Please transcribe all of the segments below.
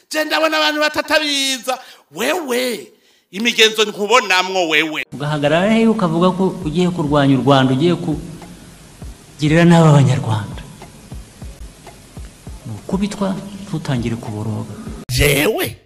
je ndabona abantu batatabiza wewe imigenzo nkubonamwo wewe ugahagarara hehe ukavuga ko ugiye kurwanya u rwanda ugiye kugirira nabi abanyarwanda ni ukubitwa ntutangire kuboroga jewe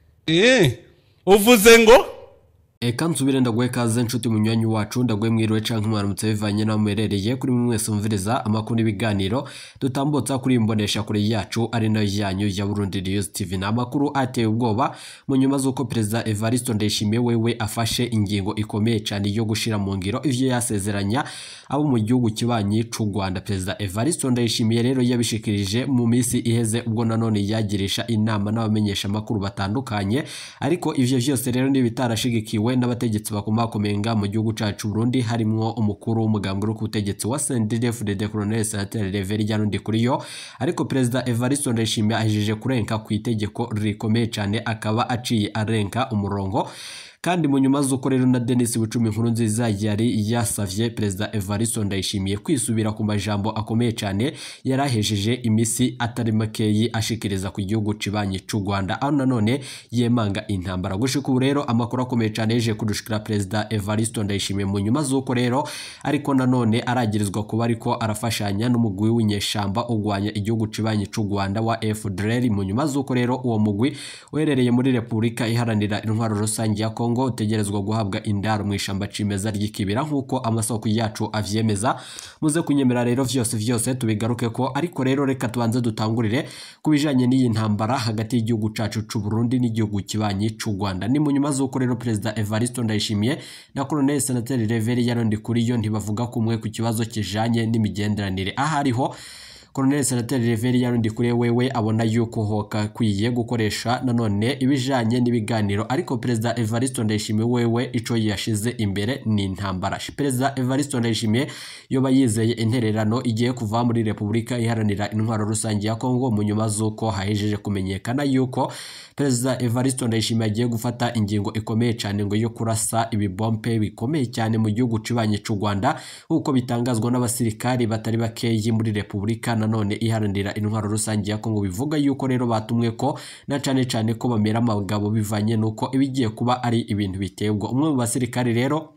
uvuze ngo Eka nsubire ndaguhe kaze nshuti munywanyi wacu ndaguhe mwiriwe canke mwaramutse bivanye naho muherereye kuri mwe mwese mumviriza amakuru n'ibiganiro dutambutsa kuri imbonesha kure yacu ari nayo yanyu ya Burundi News TV ni amakuru ateye ubwoba mu nyuma z'uko perezida Evariste Ndayishimiye wewe afashe ingingo ikomeye cyane yo gushira mu ngiro ivyo yasezeranya abo mu gihugu kibanyi c'u Rwanda perezida Evariste Ndayishimiye rero yabishikirije mu minsi iheze ubwo nanone yagirisha inama n'abamenyesha amakuru batandukanye ariko ivyo vyose rero ni bitarashigikiwe n'abategetsi bakomakomenga mu gihugu cacu Burundi harimwo umukuru w'umugambwe uri ku butegetsi wa CNDD-FDD Colonel Senateri Rever Ryarundi kuriyo ariko perezida Evariste Ndayishimiye ahejeje kurenka ku itegeko rikomeye cyane akaba aciye arenka umurongo kandi mu nyuma z'uko rero na Denis Bucumi nkuru nziza yari yasavye perezida Evariste Ndayishimiye kwisubira ku majambo akomeye cyane yarahejeje imisi atari makeyi ashikiriza ku gihugu cibanyi c'u Rwanda aho nanone yemanga intambara gushika ubu rero amakuru akomeye cyane yeje kudushikira perezida Evariste Ndayishimiye mu nyuma z'uko rero ariko nanone aragirizwa kuba ariko arafashanya n'umugwi w'inyeshamba ugwanya igihugu cibanyi c'u Rwanda wa FDLR mu nyuma z'uko rero uwo mugwi uherereye muri Repubulika iharanira intwaro rusange ya Kongo utegerezwa guhabwa indaro mu ishamba cimeza ry'ikibira nk'uko amasoko yacu avyemeza muze kunyemera rero vyose vyose tubigaruke ko ariko rero reka tubanze dutangurire ku bijanye n'iyi ntambara hagati y'igihugu cacu c'u Burundi n'igihugu kibanyi c'u Rwanda ni mu nyuma z'uko rero perezida Evariste Ndayishimiye na Colonel Senateri Rever Yarundi kuriyo ntibavuga kumwe ku kibazo kijanye n'imigenderanire ahariho Colonel Senateri Reveri yarundi kuri wewe abona yuko hoka kwiye gukoresha nanone ibijanye n'ibiganiro ariko Perezida Evariste Ndayishimiye wewe ico yashize imbere ni intambara Perezida Evariste Ndayishimiye yoba yizeye intererano igiye kuva muri Repubulika iharanira intwaro rusange ya Kongo mu nyuma z'uko hahejeje kumenyekana yuko Perezida Evariste Ndayishimiye agiye gufata ingingo ikomeye cyane ngo yo kurasa ibibombe bikomeye cyane mu gihugu cibanye c'u Rwanda nk'uko bitangazwa n'abasirikari batari bakeyi muri Repubulika nanone iharanira intwaro rusange ya Kongo bivuga yuko rero batumwe ko na cane cane ko bamera amagabo bivanye nuko ibigiye kuba ari ibintu bitebwa umwe mu basirikari rero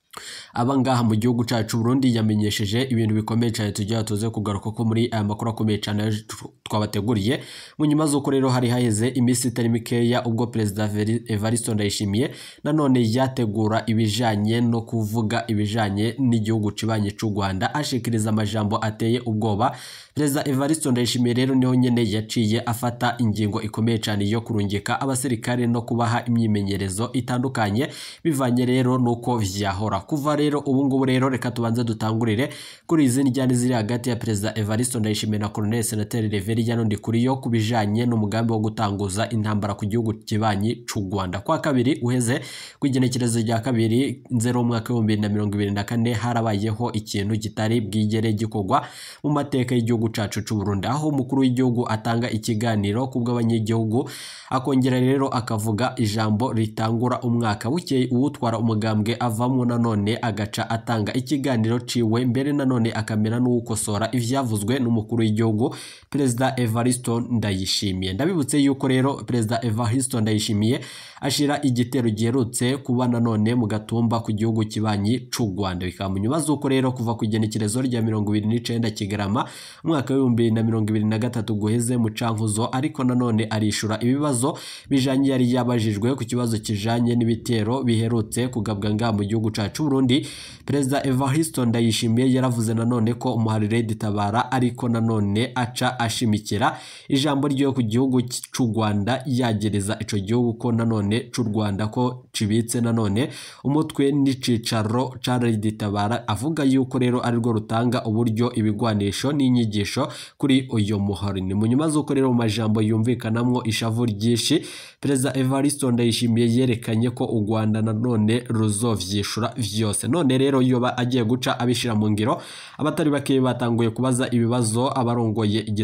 abangaha mu gihugu cacu Burundi yamenyesheje ibintu bikomeye cyane tujya tuze kugaruka ko muri aya makuru akomeye cyane twabateguriye mu nyuma z'uko rero hari haheze iminsi itari mikeya ubwo perezida Evariste Ndayishimiye nanone yategura ibijanye no kuvuga ibijanye n'igihugu cibanye c'u Rwanda ashikiriza amajambo ateye ubwoba perezida Evariste Ndayishimiye rero niho nyene yaciye afata ingingo ikomeye cyane yo kurungika abasirikare no kubaha imyimenyerezo itandukanye bivanye rero nuko vyahora kuva rero ubu ngubu rero reka tubanze dutangurire kuri izi njyane ziri hagati ya perezida Evariste Ndayishimiye na Colonel Senateri Rever Yarundi kuriyo kubijanye n'umugambi wo gutanguza intambara ku gihugu kibanyi c'u Rwanda kwa kabiri uheze kw'igenekerezo rya kabiri nzero umwaka w'ibihumbi bibiri na mirongo ibiri na kane harabayeho ikintu kitari bwigere gikorwa mu mateka y'igihugu cacu c'u Burundi aho umukuru w'igihugu atanga ikiganiro kubw'abanyagihugu akongera rero akavuga ijambo ritangura umwaka bukeye uwutwara umugambwe avamo nanone agaca atanga ikiganiro ciwe mbere nanone akamera n'uwukosora ivyavuzwe n'umukuru w'igihugu perezida Evariste Ndayishimiye ndabibutse yuko rero perezida Evariste Ndayishimiye ashira igitero giherutse kuba nanone mu gatumba ku gihugu kibanyi c'u Rwanda bikaba mu nyuma z'uko rero kuva ku igenekerezo rya mirongo ibiri n'icenda Kigarama umwaka w'ibihumbi bibiri na mirongo ibiri na gatatu guheze mu cankuzo ariko nanone arishura ibibazo bijanye yari yabajijwe ku kibazo kijanye n'ibitero biherutse kugabwa nga mu gihugu cacu Burundi perezida Evariste Ndayishimiye yaravuze nanone ko umuharire ditabara ariko nanone aca ashimikira ijambo ryo ku gihugu c'u Rwanda yagereza ico gihugu ko nanone c'u Rwanda ko cibitse nanone umutwe n'icicaro ca ditabara avuga yuko rero ari rwo rutanga uburyo ibigwanisho n'inyigisho kuri uyo muhari ni mu nyuma z'uko rero mu majambo yumvikanamwo ishavu ryinshi perezida Evariste Ndayishimiye yerekanye ko u Rwanda nanone ruzovyishura vyose none rero yoba agiye guca abishira mu ngiro abatari bake batanguye kubaza ibibazo abarongoye igisoda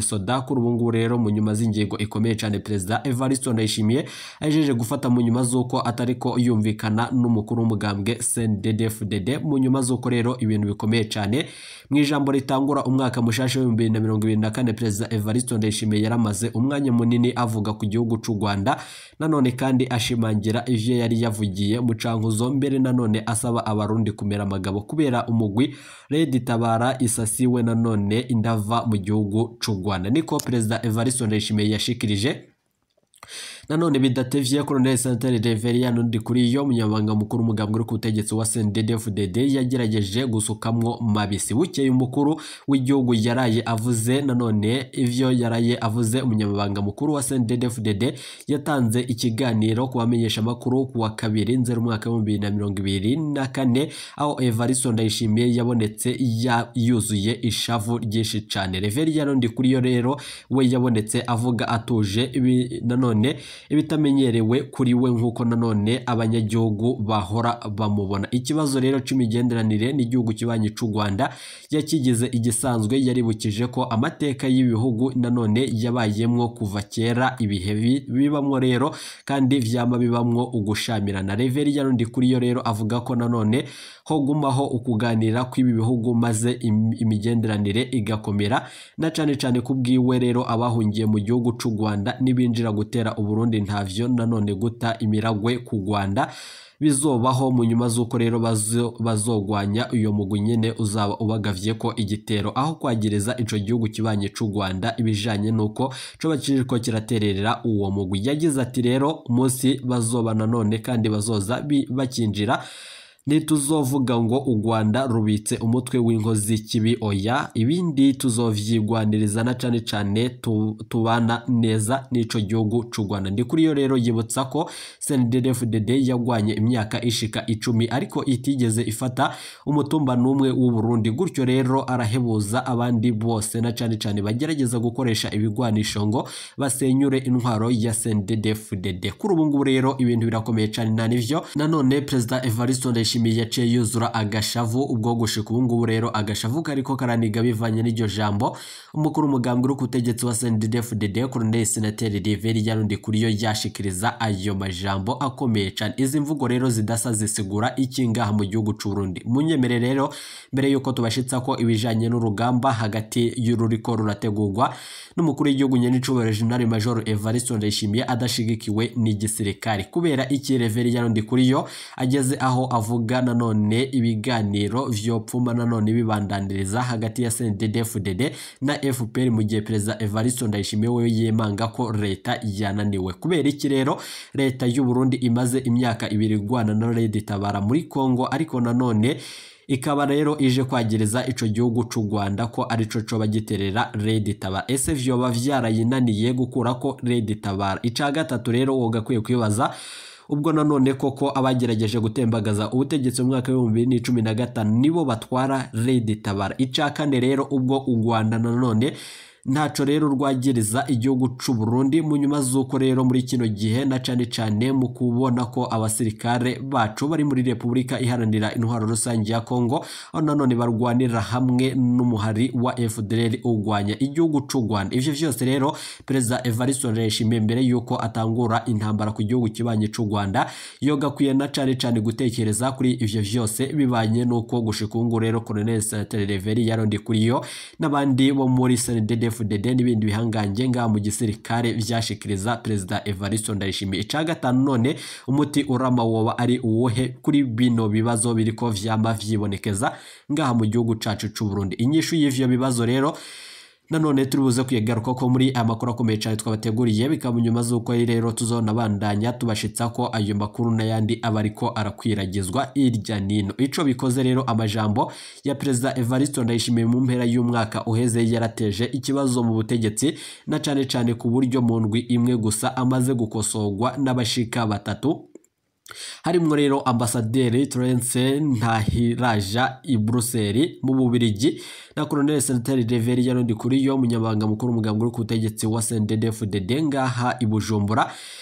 kuri ubu ngubu rero mu nyuma z'ingingo ikomeye cyane perezida Evariste Ndayishimiye ajeje gufata mu nyuma z'uko atari ko yumvikana n'umukuru w'umugambwe CNDD-FDD mu nyuma z'uko rero ibintu bikomeye cyane mu ijambo ritangura umwaka mushasha w'ibihumbi bibiri na mirongo ibiri na kane perezida Evariste Ndayishimiye yaramaze umwanya munini avuga ku gihugu cy'u Rwanda nanone kandi ashimangira ivyo yari yavugiye mu cankuzo mbere nanone asaba abarundi kumera amagabo kubera umugwi Red Tabara isasiwe nanone indava mu gihugu cy'u Rwanda niko perezida Evariste Ndayishimiye yashikirije nanone bidatevye Colonel Santere Reverien undi kuri yo munyamabanga mukuru umugambwe uri ku butegetsi wa CNDD-FDD yagerageje gusukamwo mabisi bukeye umukuru w'igihugu yaraye avuze nanone ivyo yaraye avuze umunyamabanga mukuru wa CNDD-FDD yatanze ikiganiro ku bamenyesha makuru ku wa kabiri nzero umwaka w'ibihumbi bibiri na mirongo ibiri na kane aho Evariste Ndayishimiye yabonetse ya yuzuye ishavu ryinshi cane Reverien undi kuri yo rero we yabonetse avuga atuje ibi nanone ibitamenyerewe kuri we nk'uko nanone abanyagihugu bahora bamubona ikibazo rero c'imigenderanire n'igihugu kibanyi c'u Rwanda yakigize igisanzwe yaribukije ko amateka y'ibihugu nanone yabayemwo kuva kera ibihe bi- bibamwo rero kandi vyama bibamwo ugushamirana Reverien ndi kuri yo rero avuga ko nanone ho gumaho ukuganira kw'ibi bihugu maze im- imigenderanire igakomera na cane cane kubwiwe rero abahungiye mu gihugu c'u Rwanda nibinjira gutera Uburundi ntavyo nanone guta imiragwe ku Rwanda bizobaho mu nyuma z'uko rero bazo- bazogwanya uyo mugwi nyene uzaba ubagavye ko igitero aho kwagiriza ico gihugu kibanye c'u Rwanda ibijanye nuko coba kiriko kiratererera uwo mugwi yagize ati rero umunsi bazoba nanone kandi bazoza bi- bakinjira ntituzovuga ngo u Rwanda rubitse umutwe w'inkozi kibi oya ibindi tuzovyigwaniriza na cane cane tu- tubana neza n'ico gihugu c'u Rwanda ndi kuri yo rero yibutsa ko CNDD-FDD yagwanye imyaka ishika icumi ariko itigeze ifata umutumba n'umwe w'u Burundi gutyo rero arahebuza abandi bose na cane cane bagerageza gukoresha ibigwanisho ngo basenyure intwaro ya CNDD-FDD kuri ubu ngubu rero ibintu birakomeye cane na nivyo nanone perezida Evariste Ndayishimiye yaciye yuzura agashavu ubwo gushika ubu ngubu rero agashavu kariko karaniga bivanye n'iryo jambo umukuru umugambwe uri ku butegetsi wa CNDD-FDD Colonel Senateri Reverien Yarundi kuri yo yashikiriza ayo majambo akomeye cane izi mvugo rero zidasa zisigura iki ngaha mu gihugu c'u Burundi munyemere rero mbere yuko tubashitsa ko ibijanye n'urugamba hagati y'ururiko rurategurwa n'umukuru w'igihugu nyenicubahiro General Major Evariste Ndayishimiye adashigikiwe n'igisirikare kubera iki Reverien Yarundi kuri yo ageze aho avuga nanone ibiganiro vyopfuma nanone bibandaniriza hagati ya CNDD-FDD na FPR mu gihe perezida Evariste Ndayishimiye we yemanga ko leta yananiwe kubera iki rero leta y'u Burundi imaze imyaka ibiri igwana na Red Tabara muri Congo ariko nanone ikaba rero ije kwagiriza ico gihugu c'u Rwanda ko arico coba giterera Red Tabara ese vyoba vyarayinaniye gukura ko Red Tabara ica gatatu rero wogakwiye kwibaza ubwo nanone koko abagerageje gutembagaza ubutegetsi mu mwaka w'ibihumbi bibiri n'icumi na gatanu nibo batwara Red Tabara ica kane rero ubwo u Rwanda nanone ntaco rero rwagiriza igihugu c'u Burundi mu nyuma z'uko rero muri kino gihe na cane cane mu kubona ko abasirikare bacu bari muri Repubulika iharanira intwaro rusange ya Kongo aho nanone barwanira hamwe n'umuhari wa FDLR ugwanya igihugu c'u Rwanda ivyo vyose rero perezida Evariste Ndayishimiye mbere yuko atangura intambara ku gihugu kibanye c'u Rwanda yogakwiye na cane cane gutekereza kuri ivyo vyose bibanye nuko gushika ubu ngubu rero Colonel Senateri Reverien Yarundi kuri yo n'abandi bo muri CNDD FDD n'ibindi bihangange ngaha mu gisirikare vyashikiriza perezida Evariste Ndayishimiye ica gatanu none umuti urama woba ari uwuhe kuri bino bibazo biriko vyama vyibonekeza ngaha mu gihugu cacu c'u Burundi inyishu y'ivyo bibazo rero nanone turi buze kwigaruka ko muri aya makuru akomeye cyane twabateguriye bikaba nyuma z'uko rero tuzonabandanya tubashitsa ko ayo makuru n'ayandi aba ariko arakwiragizwa hirya nino ico bikoze rero amajambo ya perezida Evariste Ndayishimiye mu mpera y'umwaka uheze yarateje ikibazo mu butegetsi na cane cane ku buryo mu ndwi imwe gusa amaze gukosorwa n'abashika batatu harimwo rero ambasaderi Terence Ntahiraja i Bruxelles mu Bubirigi na Colonel Senateri Reverien Yarundi kuri yo umunyabanga mukuru umugambwe uri ku butegetsi wa CNDD-FDD ngaha i Bujumbura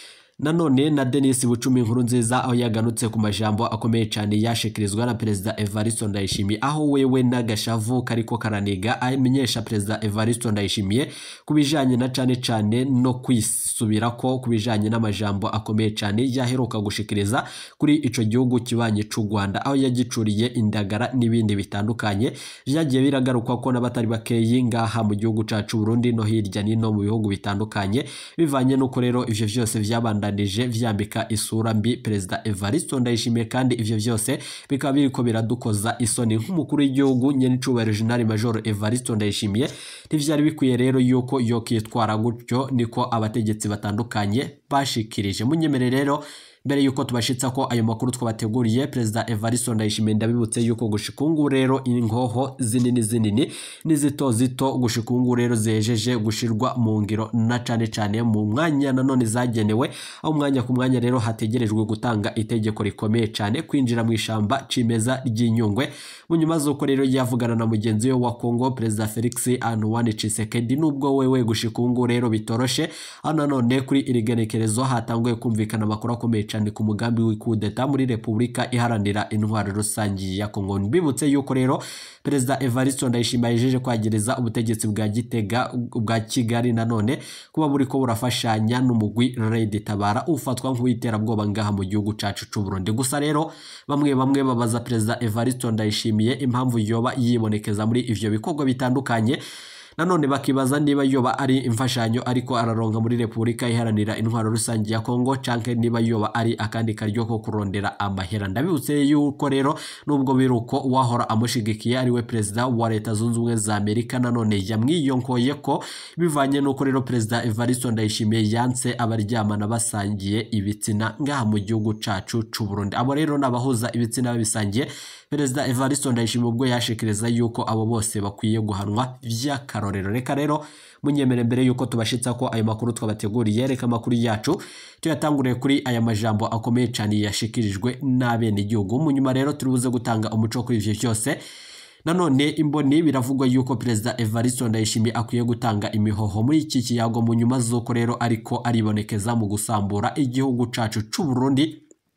nanone na denis bucumi inkuru nziza aho yaganutse ku majambo akomeye cyane yashikirizwa na perezida evaristo ndayishimiye aho wewe n'agashavu kariko karaniga amenyesha perezida evaristo ndayishimiye ku bijanye na cane cane no kwisubirako ku bijanye n'amajambo akomeye cyane yaheruka gushikiriza kuri ico gihugu kibanye c'u rwanda aho yagicuriye indagara n'ibindi bitandukanye vyagiye biragarukwa ko n'abatari bakeyi ngaha mu gihugu cacu burundi no hirya nino mu bihugu bitandukanye bivanye n'uko rero ivyo vyose vyabandanije vyambika isura mbi perezida evaristo ndayishimiye kandi ivyo vyose bikaba biriko biradukoza isoni nk'umukuru w'igihugu nyenicubahiro jenerali majoro evaristo ndayishimiye ntivyari bikwiye rero yuko yokitwara gutyo niko abategetsi batandukanye bashikirije munyemere rero mbere yuko tubashitsa ko ayo makuru twabateguriye perezida evaristo ndayishimiye ndabibutse yuko gushikungu rero ingoho zinini zinini n'izito zito gushikungu rero zejeje gushirwa mu ngiro na cane cane mu mwanya nanone zagenewe aho umwanya ku mwanya rero hategerejwe gutanga itegeko rikomeye cane kwinjira mu ishamba cimeza ry'inyungwe mu nyuma z'uko rero yavugana na mugenzi we wa kongo perezida felix antoine tshisekedi nubwo wewe gushikungu rero bitoroshe aho nanone kuri iri genekerezo hatanguye kumvikana amakuru akomeye cyane ku mugambi w'ikudeta muri repubulika iharanira intwaro rusange ya kongo mbibutse yuko rero perezida evaristo ndayishimiye yejeje kwagereza ubutegetsi bwa gitega bwa kigali nanone kuba buriko burafashanya n'umugwi redi tabara ufatwa nk'uw'iterabwoba ngaha mu gihugu cacu c'u burundi gusa rero bamwe bamwe babaza perezida evaristo ndayishimiye impamvu yoba yibonekeza muri ivyo bikorwa bitandukanye nanone bakibaza niba yoba ari imfashanyo ariko araronka muri repubulika iharanira intwaro rusange ya kongo canke niba yoba ari akandi karyo ko kurondera amahera ndabibutse yuko rero nubwo biruko uwahora amushigikiye ariwe perezida wa leta zunze ubumwe za amerika nanone yamwiyonkoye ko bivanye n'uko rero perezida evaristo ndayishimiye yanse abaryamana basangiye ibitsina ngaha mu gihugu cacu c'u burundi abo rero n'abahuza ibitsina babisangiye perezida evaristo ndayishimiye ubwo yashikiriza yuko abo bose bakwiye guhanwa vy'akarorero reka rero munyemere mbere yuko tubashitsa ko ayo makuru twabateguriye reka amakuru yacu tuyatanguriye kuri aya majambo akomeye cyane yashikirijwe n'abenegihugu mu nyuma rero turi buze gutanga umuco kuri ivyo vyose nanone imboni biravugwa yuko perezida evaristo ndayishimiye akwiye gutanga imihoho muri iki kiyago mu nyuma z'uko rero ariko aribonekeza mu gusambura igihugu cacu c'u burundi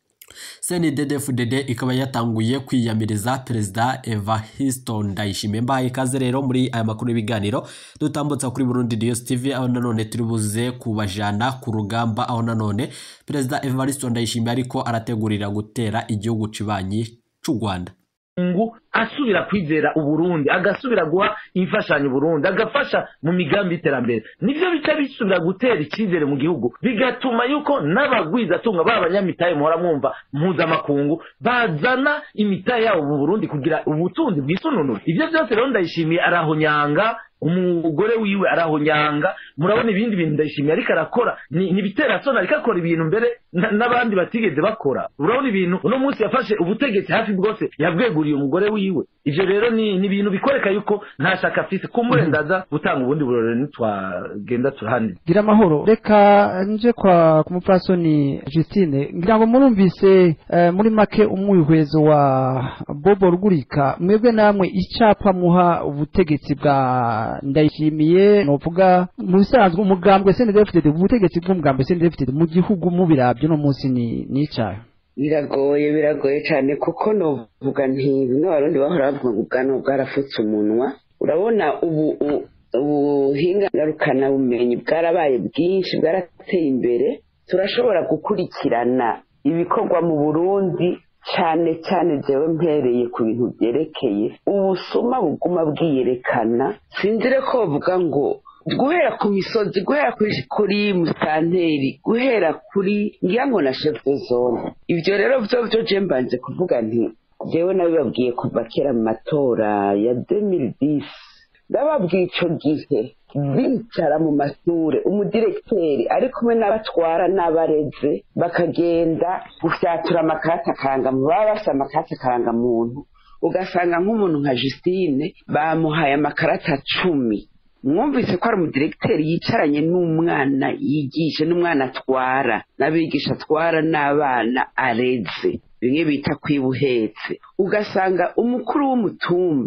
cnddfdd ikaba yatanguye kwiyamiriza perezida evaristo ndayishimiye mbaye ikaze rero muri aya makuru y'ibiganiro dutambutsa kuri burundi news tv aho nanone turi buze kubajana ku rugamba aho nanone perezida evaristo ndayishimiye ariko arategurira gutera igihugu cibanyi c'u rwanda ngo asubira kwizera uburundi agasubira guha imfashanyo uburundi agafasha mu migambi y'iterambere nivyo bica bisubira gutera icyizere mu gihugu bigatuma yuko n'abagwizatunga ba banyamitahe muhora mwumva mpuzamakungu bazana imitahe yabo mu burundi kugira ubutunzi bwisununura ivyo byose rero ndayishimiye arahonyanga umugore wiwe arahonyanga murabona ibindi bintu ndayishimiye ariko arakora ni ni ibiterasoni ariko akora ibintu mbere na- n'abandi batigeze bakora urabona ibintu uno munsi yafashe ubutegetsi hafi bwose yabweguriye umugore wiwe ivyo rero ni ni ibintu bikwereka yuko nta shaka afise kumbure ndaza gutanga ubundi burorero nitwagenda turahane gira amahoro reka nje kwa ku mupfasoni Justine ngira ngo murumvise eh, muri make umwihwezo wa Bobo Rugurika mwebwe namwe icapa muha ubutegetsi bwa ndayishimiye novuga mu bisanzwe umugambwe CNDD-FDD ubutegetsi bw'umugambwe CNDD-FDD mu gihugu mubiravye no munsi ni ni icahe biragoye biragoye cyane kuko novuga nti bimwe abarundi bahora bavuga ngo ubwanwa bwarafutse umunwa urabona ubu u- ubuhinga ngarukabumenyi bwarabaye bwinshi bwarateye imbere turashobora gukurikirana ibikorwa mu burundi cyane cyane jewe mpereye ku bintu byerekeye ubusuma buguma bwiyerekana sinzire ko bavuga ngo guhera ku misozi guhera kuri, kuri musitanteri guhera kuri ngira ngo na chef de zone ibyo rero byo byo je mbanje kuvuga nti jewe nabibabwiye kuva kera mu matora ya 2010 ndababwiye ico gihe bicara mu mashure umudirekiteri ari kumwe n'abatwara n'abareze bakagenda gufyatura amakarata karangamuntu baba bafite amakarata karangamuntu ugasanga nk'umuntu nka Justine bamuhaye amakarata cumi mwumvise ko ari umudiregiteri yicaranye n'umwana yigisha n'umwana atwara n'abigisha atwara n'abana areze bimwe bita kwiba uhetse ugasanga umukuru w'umutumba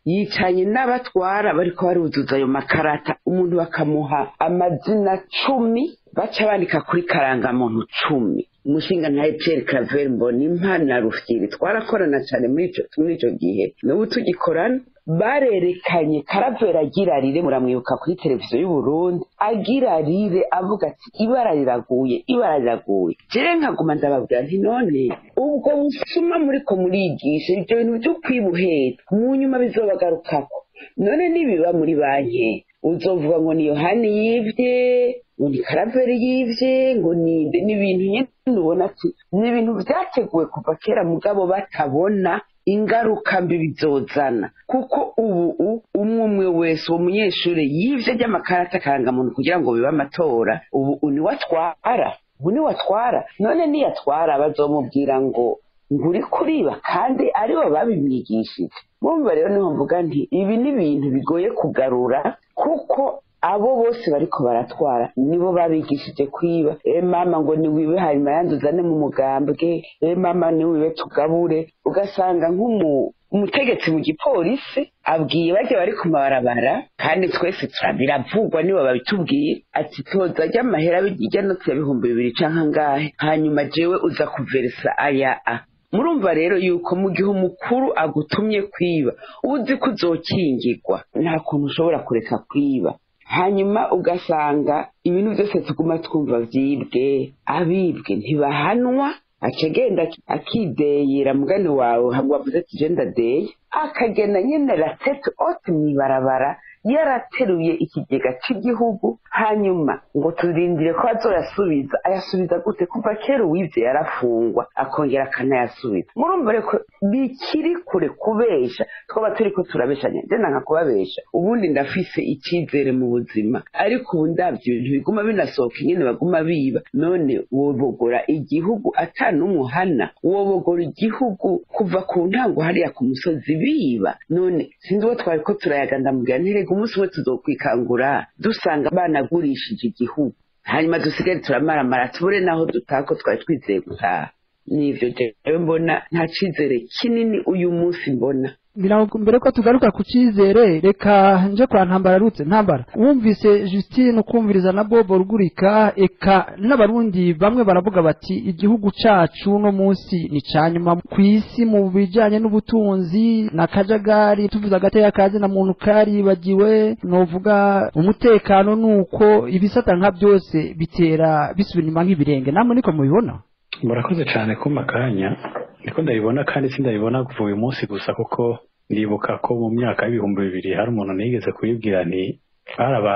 yicanye n'abatwara bariko baruzuza ayo makarata umuntu bakamuha amazina cumi baca bandika kuri karangamuntu cumi umushinga ntaye Pierre Claver mbona impana rufyiri twarakorana cyane muri ico muri ico gihe n'ubu tugikorana barerekanye karavera agira rire muramwibuka kuri televiziyo y'u Burundi agira rire avuga ati ibara riraguye ibara riraguye jewe nkaguma ndababwira nti none ubwo busuma muriko murigisha ibyo bintu byo kwibuhera mu nyuma bizobagarukako none nibiba muri banki uzovuga ngo ni yohani yivye ngo ni karaveri yivye ngo ni ni ibintu nyene ubona ati ni ibintu vyateguwe kuva kera mugabo batabona ingaruka mbi bizozana kuko ubu umwe umwe wese uwo munyeshuri yivye ry'amakarata akarangamuntu kugira ngo bibe amatora ubu niwe atwara ubu niwe atwara none niyatwara bazomubwira ngo nguri kuriba kandi aribo babimwigishije mumva rero niho mvuga nti ibi ni ibintu bigoye kugarura kuko abo bose bariko baratwara nibo babigishije kwiba e mama ngo niwibe hanyuma yanduzane mu mugambwe e mama niwibe tugabure ugasanga nk'umu umutegetsi mu gipolisi abwiye bajya bari ku mabarabara kandi twese biravugwa nibo babitubwiye ati toza ajya amahera bijya no bihumbi bibiri canke angahe hanyuma jewe uza kuverisa aya a murumva rero yuko mu gihe umukuru agutumye kwiba uzi ko uzokingirwa nta kuntu ushobora kureka kwiba hanyuma ugasanga ibintu byose tuguma twumva byibwe abibwe ntibahanwa acagenda akideyera mugani wawe wavuze ati je ndadeye akagenda nyene ratete ote mwibarabara yarateruye ikigega cy'igihugu hanyuma ngo turindire ko azoyasubiza ayasubiza gute kuva kera uwivye yarafungwa akongera akanayasubiza murumva reko bikiri kure kubesha twaba turiko turabeshanya je nanka kubabesha ubundi ndafise icizere mu buzima ariko ubu ndavye ibintu biguma binasohoka ingene baguma biba none wobogora igihugu ata n'umwe uhana wobogora igihugu kuva ku ntango hariya ku musozi biba none sinzi uwo twari ko turayaga ndamubwira ntirega umunsi umwe tuzokwikangura dusanga banagurishije igihugu hanyuma dusigare turamaramara tubure naho dutaha ko twari twizeye gutaha nivyo jewe mbona nta cizere kinini uyu munsi mbona mbere ko tugaruka ku cyizere reka nje kwa ntambara rutse ntambara wumvise Justine ukumviriza na Bobo rugurika eka n'abarundi bamwe baravuga bati igihugu cacu no munsi ni canyuma ku isi mu bijanye n'ubutunzi na kajagari tuvuze agateka kazi na muntu karibagiwe novuga umutekano nuko ibisata nka byose bitera bisubira inyuma nk'ibirenge namwe niko mubibona murakoze cyane kuma kanya niko ndabibona kandi sindabibona kuva uyu munsi gusa kuko ndibuka ko mu myaka y'ibihumbi bibiri hari umuntu nigeze kuyibwira nti baraba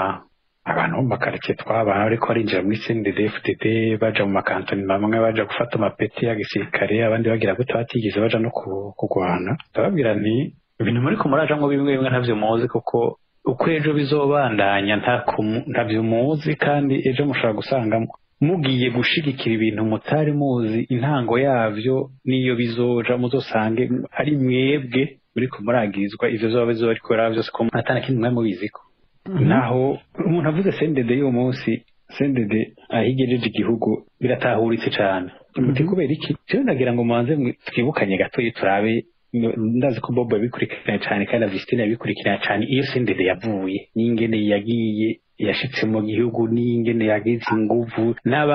abantu bo mu makaritsiye twabana ariko barinjira muri CNDD-FDD baja mu makantoni bamwe baja gufata amapeti ya gisirikare abandi bagira gute batigeze baja no kurwana ndababwira nti ibintu muri kumurajamwo bimwe bimwe ntavyo muzi kuko uko ejo bizobandanya ntavyo muzi kandi ejo mushobora gusanga mugiye gushigikira ibintu mutari muzi intango yavyo niyo bizoja muzosange ari mwebwe muriko muragirizwa ivyo zoba bizoba ariko raba vyose ko atana kintu mwe mubiziko naho umuntu avuze sendede y'uwo munsi sendede ahigejeje igihugu biratahuritse cane muti kubera iki jewe ndagira ngo mubanze twibukanye gatoyi turabe ndazi ko bobo yabikurikirana cane kandi na Vistine yabikurikirana cane iyo sendede yavuye n'ingene yagiye yashitse mu gihugu n'ingene yagize inguvu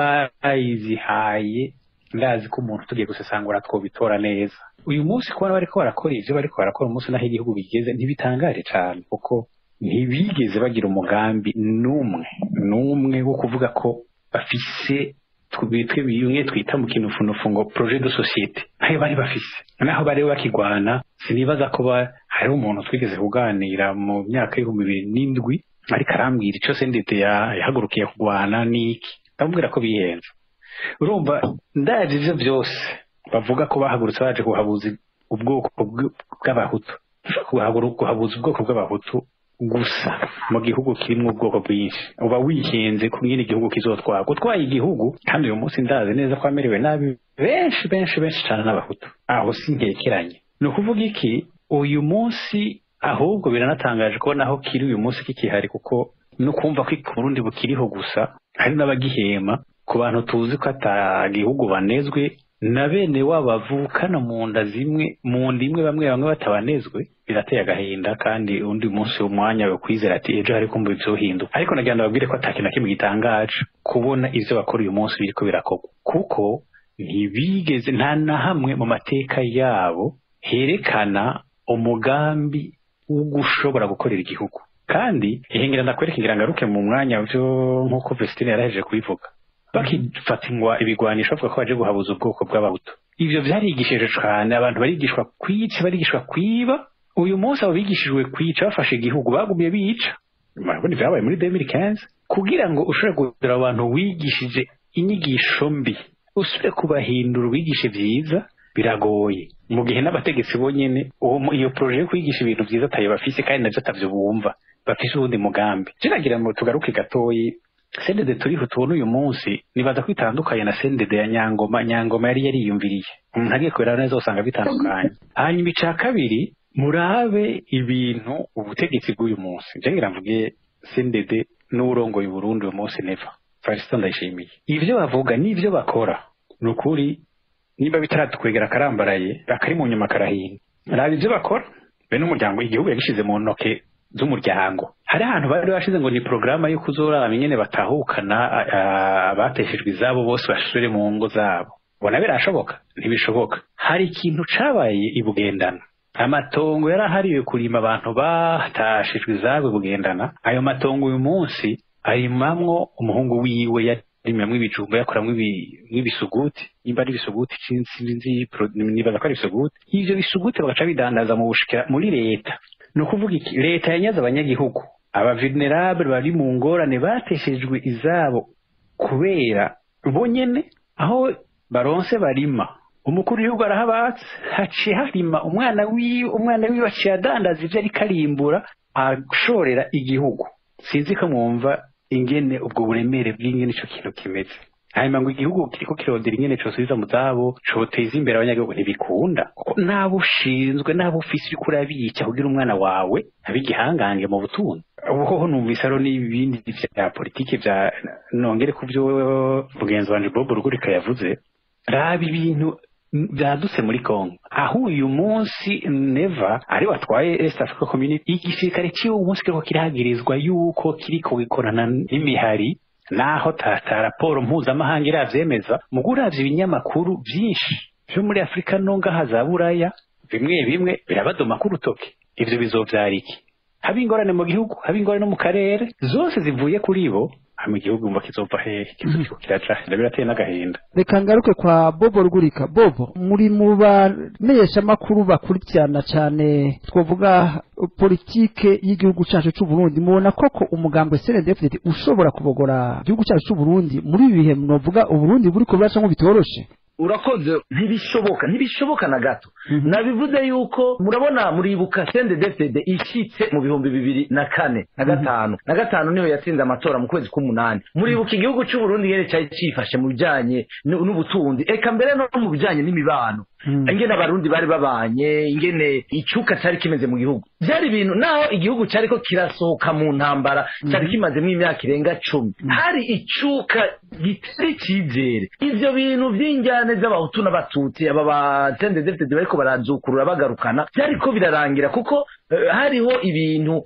n'abayizihaye ndazi ko umuntu tugiye gusesangura twobitora neza uyu munsi kubona bariko barakora ivyo bariko barakora umunsi naho igihugu bigeze ntibitangaje cane kuko ntibigeze bagira umugambi n'umwe n'umwe wo kuvuga ko bafise twebwe bimwe twita mu kinufunufu ngo projet de societe ntayo bari bafise naho bari bakigwana sinibaza ko hari umuntu twigeze kuganira mu myaka y'ibihumbi bibiri n'indwi ariko arambwira icyo sendete yahagurukiye kurwana n'iki ndamubwira ko bihenze urumva ndaje ivyo byose bavuga ko bahagurutse baje kuhabuza ubwoko bw'abahutu kuhabuza ubwoko bw'abahutu gusa mu gihugu kirimwo ubwoko bwinshi uba wihenze ku nyine igihugu kizotwara gutwaye igihugu kandi uyu munsi ndazi neza ko amerewe nabi benshi benshi benshi cyane n'abahutu aho sinkekeranye ni ukuvuga iki uyu munsi ahubwo biranatangaje ko naho kiri uyu munsi kikihari kuko no kumva ko Burundi bukiriho gusa hari n'abagihema ku bantu tuzi ko ata gihugu banezwe na bene wabo bavukana mu nda zimwe mu nda imwe bamwe bamwe batabanezwe birateye agahinda kandi undi munsi umwanya wo kwizera ati ejo hari kumva bizohinduka ariko nagira ngo babwire ko atakintu na kimwe gitangaje kubona ivyo bakora uyu munsi biriko birakorwa kuko ntibigeze nta na hamwe mu mateka yabo herekana umugambi wo gushobora gukorera igihugu kandi ihengera ndakwereka ngira ngaruke mu mwanya vyo nk'uko Vestine yarahejeje kubivuga bakifatingwa ibigwanisho bavuga ko baje guhabuza ubwoko bw'abahutu ivyo vyarigishije cane abantu barigishwa kwica barigishwa kwiba uyu munsi abo bigishijwe kwica bafashe igihugu bagumye bica murabona vyabaye muri 2015 kugira ngo ushobore kugira abantu wigishije inyigisho mbi usubire kubahindura ubigishe vyiza biragoye mu gihe n'abategetsi bonyene uwo mu- iyo proje yo kwigisha ibintu vyiza atayo bafise kandi navyo atavyo bumva bafise uwundi mugambi kinagira ngo tugaruke gatoyi sendede turiho tubona uyu munsi nibaza ko itandukanye na sendede ya nyangoma nyangoma yari yariyumviriye umuntu agiye kubera neza usanga bitandukanye hanyuma ica kabiri murabe ibintu ubutegetsi bw'uyu munsi nje ngira mvuge sendede n'urongoye Burundi uyu munsi neva Felicite ndayishimiye ivyo bavuga n'ivyo bakora ni ukuri niba bitaradukwegera akarambaraye akari mu nyuma karahinda raba ivyo bakora be n'umuryango igihugu yagishize mu ntoke z'umuryango hari ahantu bari bashize ngo ni porogaramu yo kuzoraba ingene batahukana a- a- abateshejwe izabo bose basubire mu ngo zabo bona birashoboka ntibishoboka hari ikintu cabaye i bugendana amatongo yari ahariwe kurima abantu batashijwe izabo i bugendana ayo matongo uyu munsi arimamwo umuhungu wiwe yarimamwo ibijumba yakoramwo ibi- nk'ibisuguti nimba ari ibisuguti sinzi sinzi pro- nibaza ko ari ibisuguti ivyo bisuguti bagaca bidandaza mu bushikira muri leta ni ukuvuga iki leta yanyaze abanyagihugu abavenerable bari mu ngorane bateshejwe izabo kubera bonyene aho baronse barima umukuru w'igihugu arahabatse haciye harima umwana wiwe umwana wiwe aciye adandaza ivyo ariko arimbura ashorera igihugu sinzi ko mwumva ingene ubwo buremere bw'ingene ico kintu kimeze hanyuma ngo igihugu kiriko kirondera ingene cosubiza mu zabo coteza imbere abanyagihugu ntibikunda kuko nabo ushinzwe nabo ufise uriko urabica kugira umwana wawe abe igihangange mu butunzi ubuhoho numvise aro n'ibindi vya politike vya nongere ku vyo mugenzi wanje bob rugurika yavuze raba ibintu byadutse muri Congo aho uyu munsi neva ari watwaye East Africa Community igisirikare cy'uwo munsi kiriko kirahagirizwa yuko kiriko gikorana n'imihari naho ta ta raporo mpuzamahanga iravyemeza mu guravya ibinyamakuru vyinshi vyo muri Afurika no ngaha za Buraya bimwe bimwe birabadoma ku rutoke ivyo bizovyara iki haba ingorane mu gihugu haba ingorane no mu karere zose zivuye kuri bo hama igihugu mba kizova hehe kizo kiriko kiraca birateye n'agahinda reka ngaruke kwa bobo rugurika bobo muri mu bamenyeshamakuru bakurikirana cyane twavuga politike y'igihugu cyacu cy'u Burundi mubona koko umugambwe CNDD-FDD ushobora kubogora igihugu cyacu cy'u Burundi muri ibi bihe mwovuga uburundi buri ko buraca bitoroshe urakoze ntibishoboka ntibishoboka na gato nabivuze yuko murabona muribuka sende defede ishyitse mu bihumbi bibiri na kane na gatanu na gatanu niyo yatsinze amatora mu kwezi k'umunani muribuka igihugu cy'u Burundi nyene cyari cyifashe mu bijanye n'u- n'ubutunzi eka mbere no mu bijanye n'imibano ingene abarundi bari babanye ingene icuka cyari kimeze mu gihugu byari ibintu naho igihugu cyari ko kirasohoka mu ntambara cyari kimazemo imyaka irenga cumi hari icuka gitari icyizere ivyo bintu vy'injyane z'abahutu n'abatutsi aba batende defite bariko barazukurura bagarukana byariko birarangira kuko eh, hariho ibintu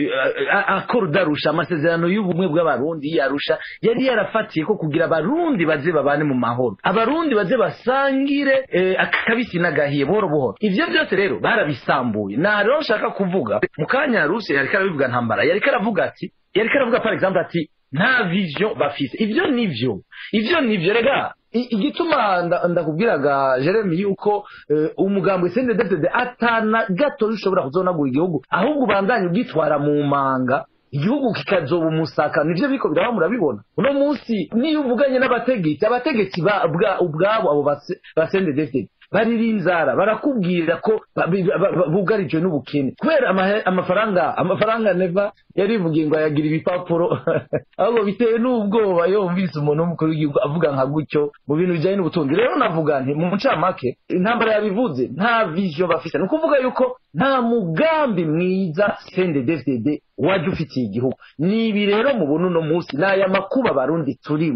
akora udarusha amasezerano y'ubumwe bw'abarundi yarusha yari yarafatiye ko kugira abarundi baze babane mu mahoro abarundi baze basangire eh, akabisi n'agahiye buhoro buhoro ivyo byose rero barabisambuye na rero nshaka kuvuga mu kanya rusi yariko arabivuga ntambara yariko aravuga ati yariko aravuga par exemple ati nta vision bafise ivyo nivyo ivyo nivyo rega I- igituma nda- ndakubwiraga jeremy yuko eh, umugambwe sendedefdede atana gato ushobora kuzonagura igihugu ahubwo ubandanye ugitwara mu manga igihugu kikazoba umusaka nivyo biko biraba murabibona uno munsi niyo uvuganye n'abategetsi abategetsi ba- bwa- ubwabo abo base- ba sendedefdede barira inzara barakubwira ko ba- ba- ba- bugarijwe n'ubukene kubera amahe- amafaranga amafaranga neva yarivugiye ngo ayagira ibipapuro ahubwo bitewe n'ubwoba iyo wumvise umuntu w'umukuru w'igihugu avuga nka gutyo mu bintu bijyanye n'ubutunzi rero navuga nti mu ncamake intambara yabivuze nta vision bafise ni ukuvuga yuko nta mugambi mwiza sendedefdede wajya ufitiye igihugu ni ibi rero mubona uno munsi ni aya makuba abarundi turimwo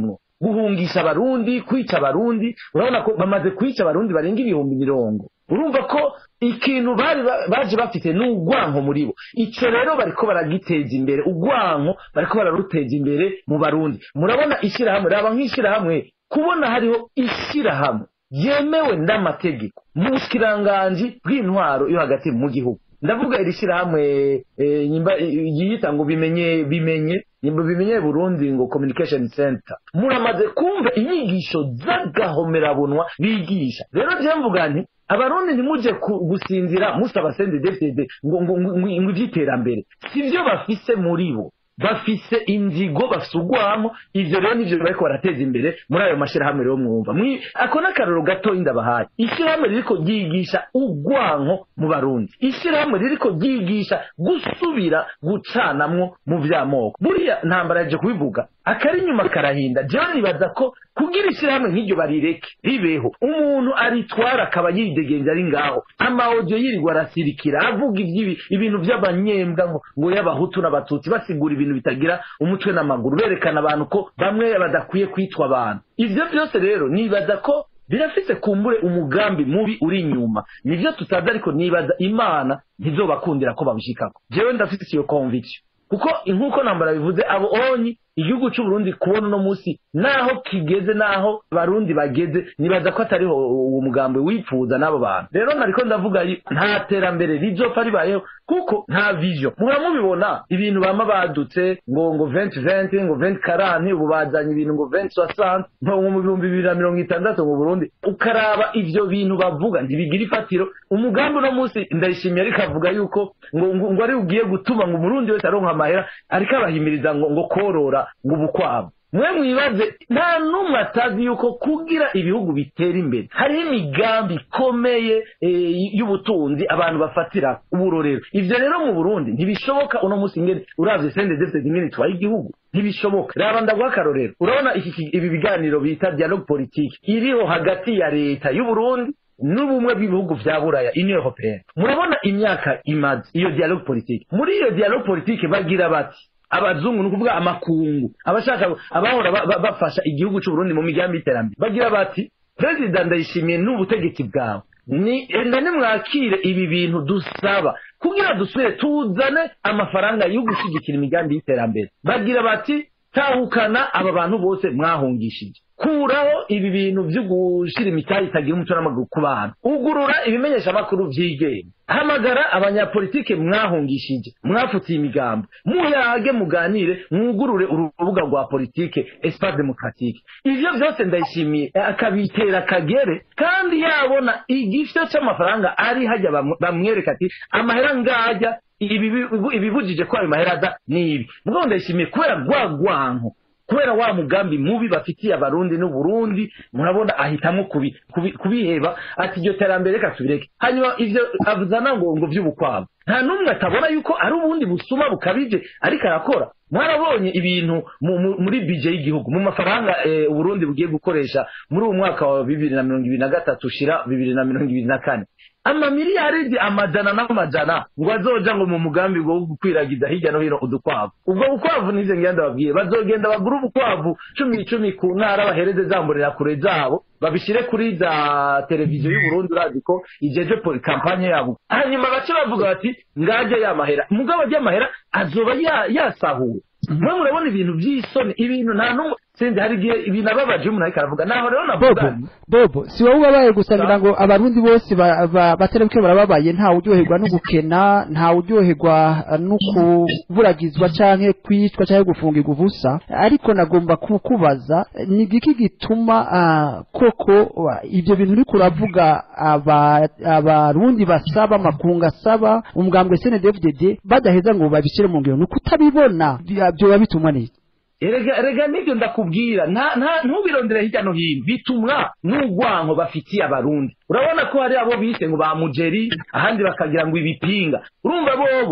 guhungisha abarundi kwica abarundi urabona ko bamaze kwica abarundi barenga ibihumbi mirongo urumva ko ikintu bari ba- baje bafite ni urwanko muri bo icyo rero bariko baragiteza imbere urwanko bariko bararuteza imbere mu barundi murabona ishyirahamwe raba nk'ishyirahamwe kubona hariho ishyirahamwe yemewe n'amategeko mu bushyikiranganji bw'intwaro yo hagati mu gihugu ndavuga iri shyirahamwe eh, nyimba- yiyita ngo bimenye bimenye nyimba bimenye burundi ngo communication center muramaze kumva inyigisho z'agahomerabunwa bigisha rero je mvuga nti abarundi ntimuje ku- gusinzira musaba sende defide ngo ngo ngo ngo- ngo iby'iterambere sivyo bafise muri bo bafise inzigo bafise urwamo ivyo rero nivyo bariko barateza imbere muri ayo mashirahamwe rero mwumva Mwi- ako n'akarorero gatoyi ndabahaye ishyirahamwe ririko ryigisha urwanko mu barundi ishyirahamwe ririko ryigisha gusubira gucanamwo mu vy'amoko buriya ntambara yaje kubivuga akari inyuma karahinda jewe nibaza ko kugira ishyirahamwe nk'iryo barireke ribeho umuntu aritwara akaba yidegenza ari ngaho amaodio yirirwa arasirikira avuga iby'ibi ibintu by'abanyembwa ngo ngo y'abahutu n'abatutsi basigura ibintu bitagira umutwe n'amaguru berekana abantu ko bamwe badakwiye kwitwa abantu ivyo byose rero nibaza ko birafise kumbure umugambi mubi uri inyuma nivyo tutazi ariko nibaza imana ntizobakundira ko babishikako jewe ndafite iyo conviction kuko nk'uko nambara bivuze abo onyi igihugu cy'uburundi kubona uno munsi naho kigeze naho barundi bageze nibaza ko atariho uwo mugambi wipfuza n'abo bantu rero nariko ndavuga yi- nta terambere rizopfa ribayeho kuko nta vision muba mubibona ibintu bama badutse ngo ngo 2020 ngo 2040 ubu bazanye ibintu ngo 2060 nko mu bihumbi bibiri na mirongo itandatu mu burundi ukaraba ivyo bintu bavuga ntibigira ifatiro umugambi uno munsi ndayishimiye ariko avuga yuko ngo ngo, ngo ari ugiye gutuma ngo umurundi wese aronka amahera ariko abahimiriza ngo ngo korora ngo ubukwabu mwe mwibaze nta n'umwe atazi yuko kugira ibihugu bitera imbere hariho imigambi ikomeye eh, y'ubutunzi abantu bafatira uburorero ivyo rero mu burundi ntibishoboka uno munsi ngene uravye sende defite ingene itwaye igihugu ntibishoboka raba ndaguha akarorero urabona iki ki- ibi biganiro bita dialogue politique iriho hagati ya leta y'uburundi n'ubumwe bw'ibihugu vya buraya union européenne murabona imyaka imaze iyo dialogue politique muri iyo dialogue politique bagira bati abazungu ni ukuvuga amakungu abashaka abahora ba- ba- bafasha igihugu cy'uburundi mu migambi y'iterambere bagira bati perezida ndayishimiye n'ubutegetsi bwawe ni enda nimwakire ibi bintu dusaba kugira dusubire tuzane amafaranga yo gushyigikira imigambi y'iterambere bagira bati tahukana aba bantu bose mwahungishije kuraho ibi bintu byo gushyira imitayi itagira umuco n'amaguru ku bantu ugurura ibimenyeshamakuru byigenga hamagara abanyapolitike mwahungishije mwafutiye imigambo muyage muganire mwugurure urubuga rwa politike espace demokratique ivyo byose ndayishimiye akabitera kagere kandi yabona igifyo cy'amafaranga ari hajya bamwe- bamwereka ati amahera ngajya ibi bibu- ibibujije ko ayo mahera aza nibi mugabo ndayishimiye kubera rwa rwanko kubera wa mugambi mubi bafitiye abarundi n'uburundi murabona ahitamo kubi- kubi- kubiheba ati iryo terambere reka tubireke hanyuma ivyo azana ngo ngo vy'ubukwabu nta n'umwe atabona yuko ari ubundi busuma bukabije ariko arakora mwarabonye ibintu mu- mu- muri bije y'igihugu mu mafaranga eh, uburundi bugiye gukoresha muri uwo mwaka wa bibiri na mirongo ibiri na gatatu ushira bibiri na mirongo ibiri na kane amamiliyaridi amajana n'amajana ngo azoja ngo mu mugambi wo gukwiragiza hirya no hino udukwavu ubwo bukwavu nize ngenda babwiye bazogenda bagura ubukwavu cumi icumi ku ntara bahereze zamburira kure zabo babishyire kuri za televiziyo y'uburundi urazi ko ijeje poli kampanye yabo hanyuma bace bavuga bati ngaje ya mahera mugabo ajya amahera azoba ya- yasahuwe mwe murabona ibintu by'isoni ibintu nta n'umwe sinzi hari igihe ibintu ababaje umuntu ariko aravuga naho rero bobo navuga nti, bobo si wowe ubabaye gusa ngira ngo abarundi bose ba- ba- baterebuke barababaye ntawe uryoherwa no gukena ntawe uryoherwa eh, no kuburagizwa canke kwicwa canke gufungirwa ubusa ariko nagomba kukubaza eh, ni igiki gituma ah, koko ah, ivyo bintu uriko uravuga aba- abarundi basaba amakungu asaba umugambwe snedfdd badaheza ngo babishyire mu ngiro ni ukutabibona Vya- vyoba bitumwa n'iki erega erega nibyo ndakubwira nta nta ntubirondere hirya no hino bitumwa n'urwanko bafitiye abarundi urabona ko hari abo bise ngo ba mujeri ahandi bakagira ngo ibipinga urumva bobo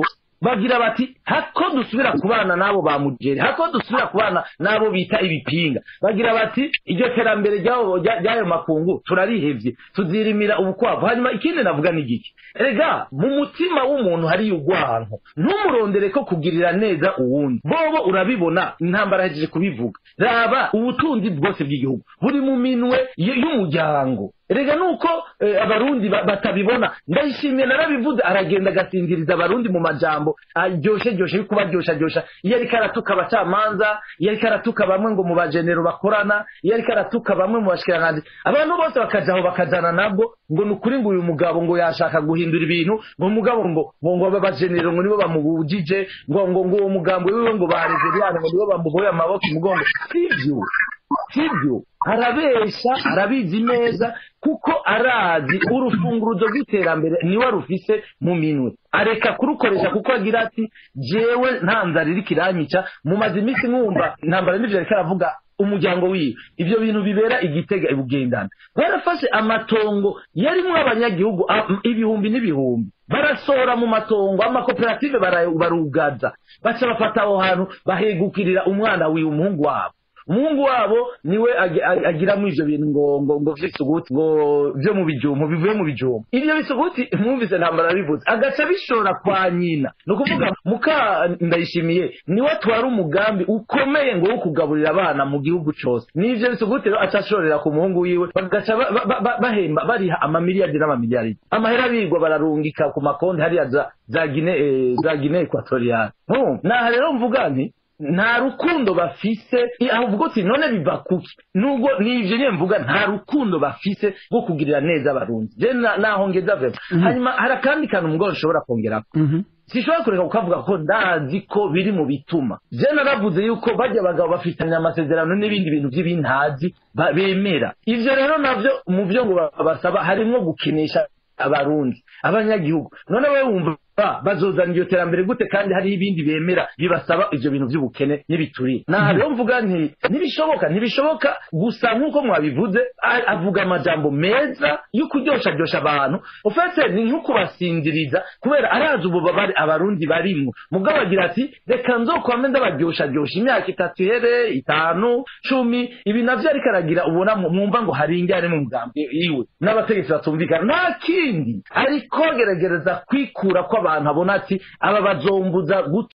bagira bati hako dusubira kubana n'abo ba mugeri hako dusubira kubana n'abo bita ibipinga bagira bati iryo terambere ry'abo- rya- ry'ayo makungu turarihevye tuzirimira ubukwavu hanyuma ikindi navuga ni giki erega mu mutima w'umuntu hariyo urwanko ntumurondere ko kugirira neza uwundi bobo urabibona intambara yahejeje kubivuga raba ubutunzi bwose bw'igihugu buri mu minwe y- y'umuryango erega nuko eh, abarundi ba- batabibona ndayishimiye narabivuze aragenda agasinziriza abarundi mu majambo aryoshe ryoshe yo kubaryosha ryosha iyo ariko aratuka abacamanza iyo ariko aratuka bamwe ngo mu bajenero bakorana iyo ariko aratuka bamwe mu bashikiranganji abantu bose bakaja aho bakajana nabwo ngo ni ukuri ngo uyu mugabo ngo yashaka guhindura ibintu ngo umugabo ngo ngo ngo aba bajenero ngo nibo bamubujije ngo ngo ngo uwo mugambo wiwe ngo barezeriyane ngo nibo bamuboye amaboko imugongo sivyo sibyo arabesha arabizi neza kuko arazi urufunguruzo rw'iterambere niwe rufise mu minwe areka kurukoresha kuko agira ati jewe nta nzara iriko iranyica mumaze iminsi mwumva intambara n'ivyo ariko aravuga umuryango wiwe ivyo bintu bibera igitega ibugendana barafashe amatongo yarimwo abanyagihugu a- ibihumbi n'ibihumbi barasohora mu matongo amakoperative bara- barugaza baca bafata aho hantu bahegukirira umwana wiwe umuhungu wabo umuhungu wabo niwe agi- agi- agiramo ivyo bintu ngo ngo ngo vy'isuguti ngo vyo mu bijumo bivuye mu bijumo ivyo bisuguti mwumvise ntambara bivuze agaca bishora kwa nyina ni ukuvuga muka ndayishimiye niwe atwara umugambi ukomeye ngo wo kugaburira abana mu gihugu cose n'ivyo bisuguti rero aca ashorera ku muhungu wiwe bagaca ba- ba- ba- bahemba bariha amamiliyardi n'amamiliyardi amahera bigwa bararungika ku makonti hariya za za gine eh, za gine ekwatoriyale naha rero mvuga nti nta rukundo bafise i- ahubwo uti none biva kuki nubwo nivyo nyene mvuga nta rukundo bafise rwo kugirira neza abarundi je na- naho ngeza vema hanyuma hari akandi kantu mugabo nshobora kongerako sishobora kureka kukavuga ko ndazi ko biri mu bituma je naravuze yuko bajya abagabo bafitanye amasezerano n'ibindi bintu by'ibintazi ba- bemera ivyo rero navyo mu vyo ngo babasaba harimwo gukinisha abarundi abanyagihugu none we wumva bazozana iryo terambere gute kandi hariho ibindi bemera bibasaba ivyo bintu vy'ubukene n'ibituriye naha rero mvuga nti ntibishoboka ntibishoboka gusa nk'uko mwabivuze a- avuga amajambo meza yo kuryoshajyosha abantu ufetse ni nko kubasinziriza kubera arazi ububabare abarundi barimwo mugabo agira ati reka nzokwame ndabaryoshajyosha imyaka itatu ihere itanu cumi ibi navyo ariko aragira ubona mu- mwumva ngo hari injyane mu mugambi iwe n'abategetsi batumvikana nta kindi ariko agerageza kwikura ko abantu abona ati aba bazombuza